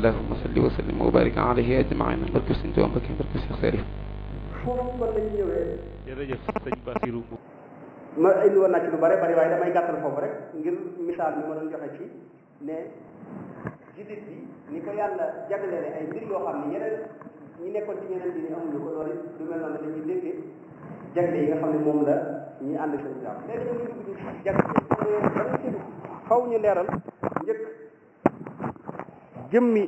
allahumma salli wa sallim wa barik alayhi ajmain barke sëñ Tuubaa Mbakke barke Cheikh Salif foofu kon lañu ñëwee jërëjëf sëñ Basiru ma indi woon naa ci lu bare bari waaye damay gàttal foofu rek ngir misaal mi ma doon joxe ci ne jullit bi ni ko yàlla jagleele ay mbir yoo xam ne yeneen ñi nekkoon ci ñeneen dini amuñu ko loolu du mel noonu dañuy déggee jagle yi nga xam ne moom la ñuy ànd seen islam léegi nag ñu dugg ci jagle ba nga ci dugg faw ñu leeral njëkk jëmmi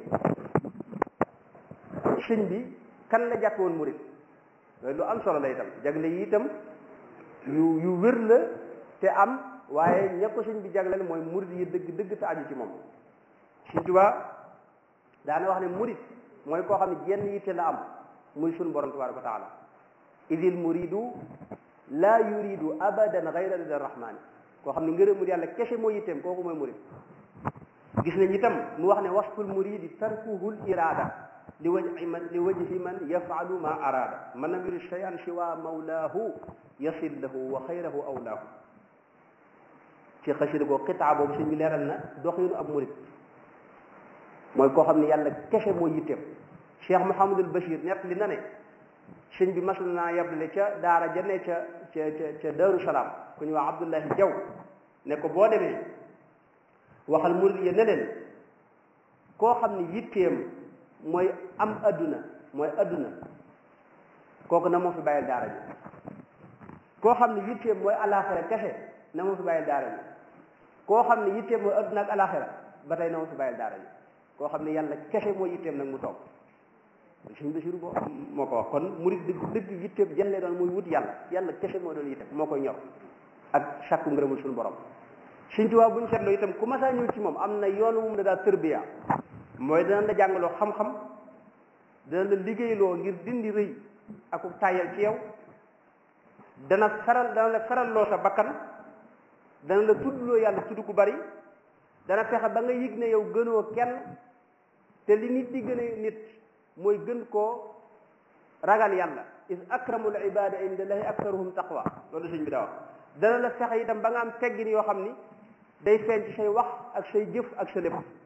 sëñ bi kan la jàpp woon murit loolu lu am solo la itam jagle yi itam yu yu wér la te am waaye ña ko sëñ bi jagleel mooy murit yi dëgg dëgg te aju ci moom Sëñ Tuubaa daana wax ne murit mooy koo xam ne jenn yitte la am muy sun borom tabaraka wa taala idil muridu la yuridu abadan gayra rida rahmani koo xam ne ngërëmul yàlla kese moo yitteem kooku mooy murit gis nañ itam mu wax ne wasful muridi tarkuhul irada li wajhi man li wajhi man yafalu ma arada man lam yurid shay'an siwa mawlaahu yasil lahu wa xayrahu awlaahu ci xasida goo xitaa boobu sëñ bi leeral na doxinu ab murit mooy koo xam ne yàlla kese moo yitteem Cheikh Mouhamadul Bachir nett li na ne sëñ bi mas naa yable ca daara ja ne ca ca ca ca Daaru Salaam ku ñu wax Abdullahi Jaw ne ko boo demee waxal murit ya ne leen koo xam ne yitteem mooy am adduna mooy adduna kooku na moo fi bàyyil daara ji koo xam ne yitteem mooy alaxira kese na moo fi bàyyil daara ji koo xam ne yitteem mooy adduna ak alaxira ba tey na moo fi bàyyil daara ji koo xam ne yàlla kese moo yitteem nag mu toog suñ Basiru boo moo ko wax kon murit dëgg dëgg yitteem jëlee doon muy wut yàlla yàlla kese moo doon yitteem moo koy ñor ak sàkku ngërëmul suñu borom Sëñ Tuubaa bu ñu seetloo itam ku masaa ñëw ci moom am na yoon wu mu la daa tërbiya mooy dana la jàngaloo xam-xam dana la liggéeyloo ngir dindi rëy ak tàyyal ci yow dana feral dana la feralloo sa bakkan dana la tuddloo yàlla tudd ku bari dana fexe ba nga yëg ne yow gënoo kenn te li nit di gën a nit mooy gën koo ragal yàlla is akramul ibada indallahi aktaruhum taqwa loolu sëñ bi daa wax dana la fexe itam ba nga am teggin yoo xam ni day feeñ ci say wax ak say jëf ak sa lépp